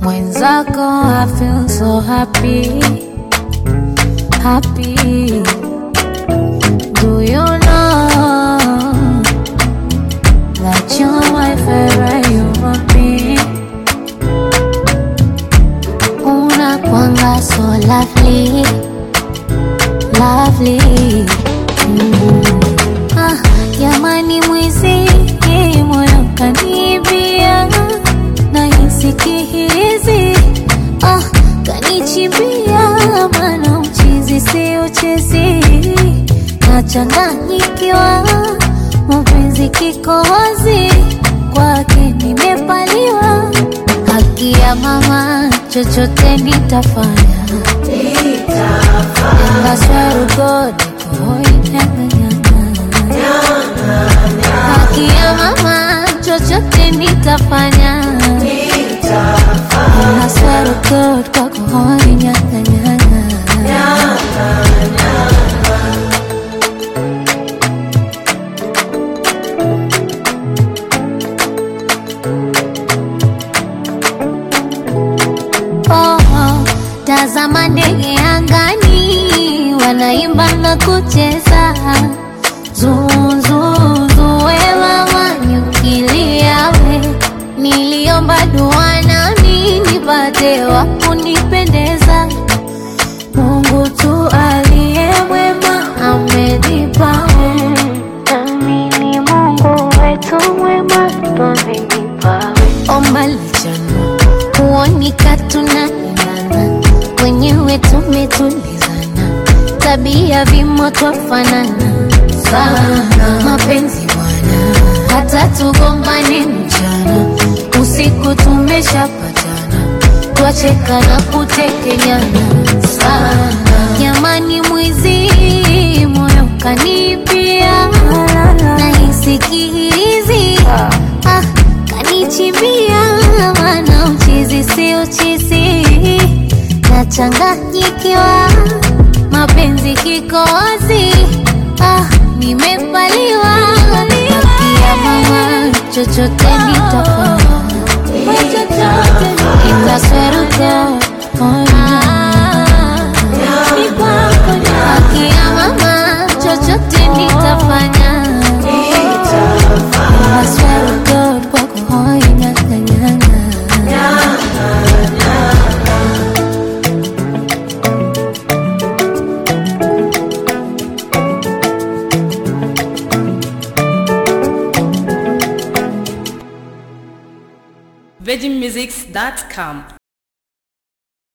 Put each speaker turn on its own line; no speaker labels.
mwenzako I feel so happy happy do you know that you're my favorite human being unakwanga so lovely lovely mm. ah, jamani mwizi moyo kanibia nahisi kihizi ah, kanichimbia mana uchizi si uchezi nachanganyikiwa mapenzi kikohozi kwake nimepaliwa haki ya mama chochote nitafanya haki ya mama chochote nitafanya naswarugod kwako hoi nyanganyanga oh, oh, tazama ndege angani wanaimba na kucheza zuzuzuwewa wanyukiliawe niliomba dua nami nipate wa kunipendeza mungu tu aliye mwema amenipawe nami ni mungu wetu mwema twamenipawe omba lichana kuonika tunaendana wenyewe tumetulizana tabia vimo twafanana sana mapenzi bwana hata tugombane mchana usiku tumeshapatana twacheka na kutekenyana sana jamani mwizi moyo kanipia nahisi kihizi ah, kanichimbia mana uchizi si uchizi nachanganyikiwa mapenzi kikozi ah, nimepaliwa kia mama chochote nitafanya itasweruka akia mama chochote nitafanya itasweruka kwako hoi nyanganyanga
virginmusics.com